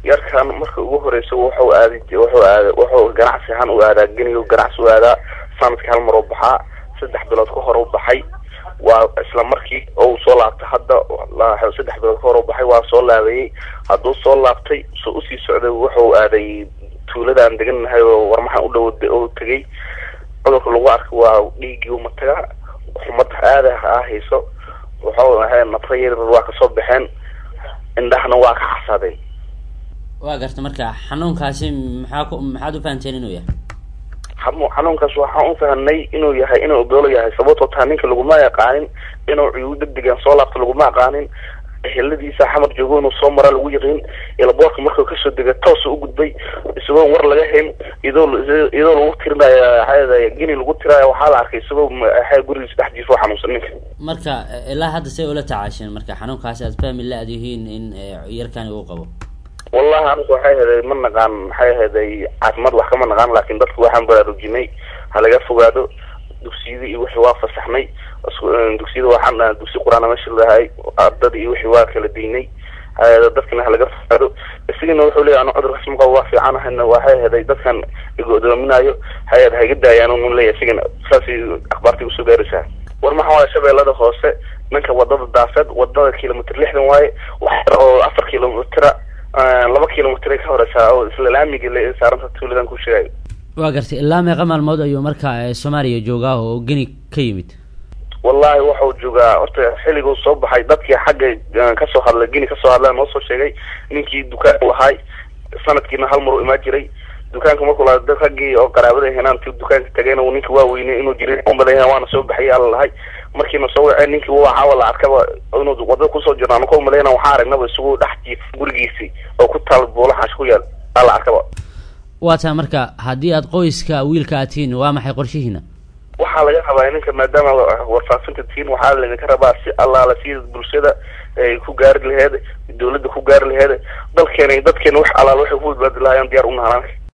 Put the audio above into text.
yarkan marka ugu horeysa wuxuu aadi wuxuu aada wuxuu ganacsi ahaan u aadaa geniga ganacsi u aadaa sanadkii hal mar u baxaa saddex bilood ka hor u baxay waa isla markii oo uu soo laabtay hadda saddex bilood ka hor u baxay waa soo laabayey hadduu soo laabtay soo usii socday wuxuu aaday tuulada aan degannahay oo warmaxan u dhow u tegay cudurka lagu arkay waa dhiiggii umataga xumada aada ah hayso wuxuu ahay nafra yaryar waa kasoo baxeen indhahna waa ka xasadeen waa garta marka xanuunkaasi maxaa ku maxaad u fahanteen inuu yahay xanu xanuunkaas waxaan u fahanay inuu yahay inuu odoolo yahay sababtoo taa ninka laguma yaqaanin inuu cuyuu degdegan soo laabto laguma aqaanin eheladiisa xamar joogo inuu soo maraa lagu yaqiin ilaboorka markuu kasoo dega toosa u gudbay isagoon war laga hayn iyadoo iyadoo lagu tirinayo xaada geni lagu tiraayo waxaa la arkay isagoo xa gurigiisa dhex jiifo xanuunsan ninka marka ilaa hadda say ula tacaasheen marka xanuunkaasi aad fahmi la-ad yihiin in yarkani uu qabo wallahi anigu waxay ahaday ma naqaan maxay ahaday caafimaad wax kama naqaan laakin dadka waxaan baraarujinay ha laga fogaado dugsiyada iyo wixii waa fasaxnay dugsiyada waxaan dugsi qur-aan meesha lahay ardada iyo wixii waa kala diinay dadkana ha laga fogaado isagana wuxuu leeyahy anu cudurkaas ma qabo waa fiican ahayna waxay ahaday dadkan igodoominayo hay ha iga daayaan un leeyahy isigana saasay akhbaartii usoo gaaraysaa war maxaa waaya shabeellada hoose ninka wadada daafeed wadada kilomitr lixdan waaye wax oo afar kilomitra laba kilomitr ka horeysaa oo isla laamiga saaranta tuuladan ku sheegayo waa gartay ilaa meeqa maalmood ayuu marka soomaaliya joogaa oo geni ka yimid wallahi waxau joogaa horta xilliguu soo baxay dadkii xagga kasoo hadlay geni kasoo hadla noo soo sheegay ninkii dukaan u ahay sanadkiina hal mar u imaan jiray dukaanka markuu laha dad raggii oo qaraabada henaanti dukaanka tagayna ninka waa weynay inuu jiray umadayahan waana soo baxayay ala lahay markiina soo waceen ninkii waxaa la arkaba inuu wadada kusoo jirno anaka umalayna waxaa aragnaba isagu dhex jiif gurigiisi oo ku taal buulaxaash ku yaal ala arkaba waa taa marka haddii aad qoyska wiilka aad tihiin waa maxay qorshihiina waxaa laga rabaa ninka maadaama warfaafinta tihiin waxaa laydinka rabaa si allaala si bulshada ay ku gaari laheed dawladda ku gaari laheed dalkeena dadkeena wax allaala waxay ku badbaadi lahaayeen diyaar u nahanaan